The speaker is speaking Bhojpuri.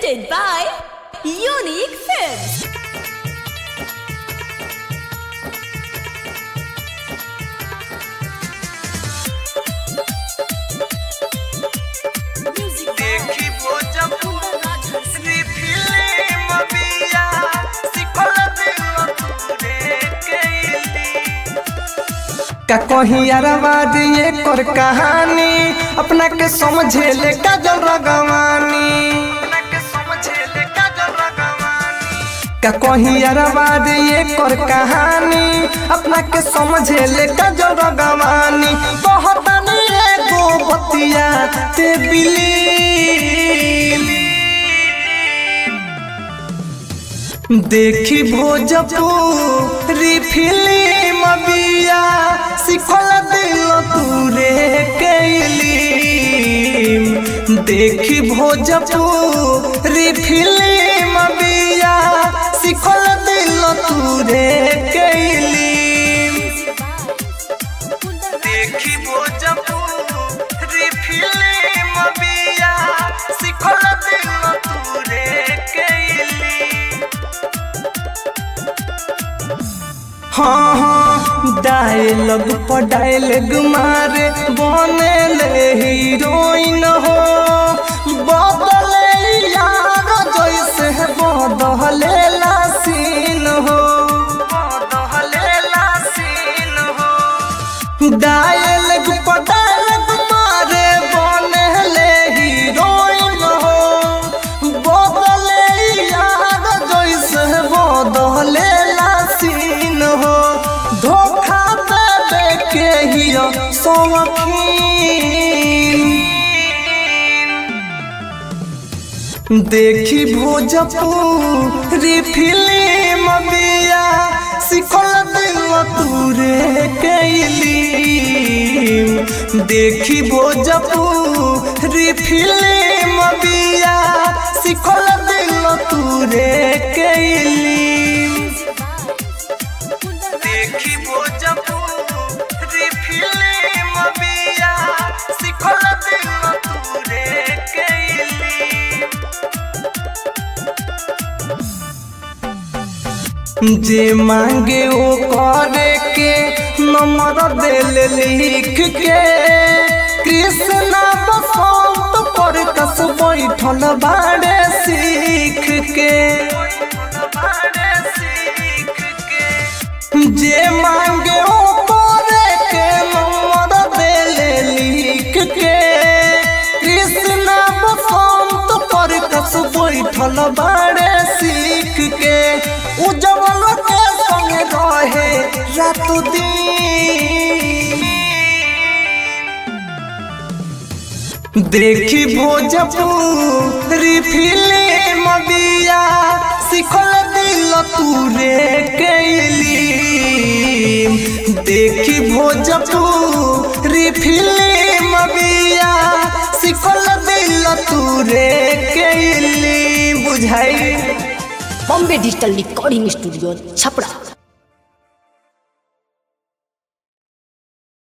presented by Unique Films. देखी भोजपुरी फिल्म बिया सिखल दिल तूरे कैली का कहीं अरवाद ये कर कहानी अपना के समझे ले का जल रगवानी अपना के समझे ले का जल रगवानी का कहीं अरवाद ये कर कहानी अपना के समझे ले का जल रगवानी बहुत एगो बतिया ते बिली देखी भोजपुरी फिल्म बिया सिखल दिल तूरे कैली देखी भोजपुरी फिल्म बिया सिखल दिल तूरे कैली देखी भोजपुरी फिल्म बिया सिखल दिल तूरे कैली हाँ हाँ डायलॉग पर डायलॉग मारे बने ले हीरोइन हो बदले यार जैसे बदले सीन हो दहलेला सीन हो डायलॉग पर डायलॉग मारे बने ले हीरोइन हो बदले यार जैसे बदले सीन हो धोखा देवे के हियो सौखीन देखी भोजपुरी फिल्म बिया सिखल दिल तूरे कैली देखी भोजपुरी फिल्म बिया सिखल दिल तूरे कैली देखी भोजपुरी फिल्म बिया सिखल दिल तूरे कैली जे मांगे ओ करे के नंबर दिल लिख के कृष्णा बसंत पर कस बैठल बाड़े सीख के बारे सीख के जे मांगे ओ करे के नंबर दिल लिख के कृष्णा बसंत पर कस बैठल बाड़े सीख के उजवल के संग रहे रात दिन देखी भोजपुरी फिल्म बिया सिखल दिल तूरे कैली देखी भोजपुरी फिल्म बिया सिखल दिल तूरे कैली बुझाई Bombay Digital Recording Studio, Chapra.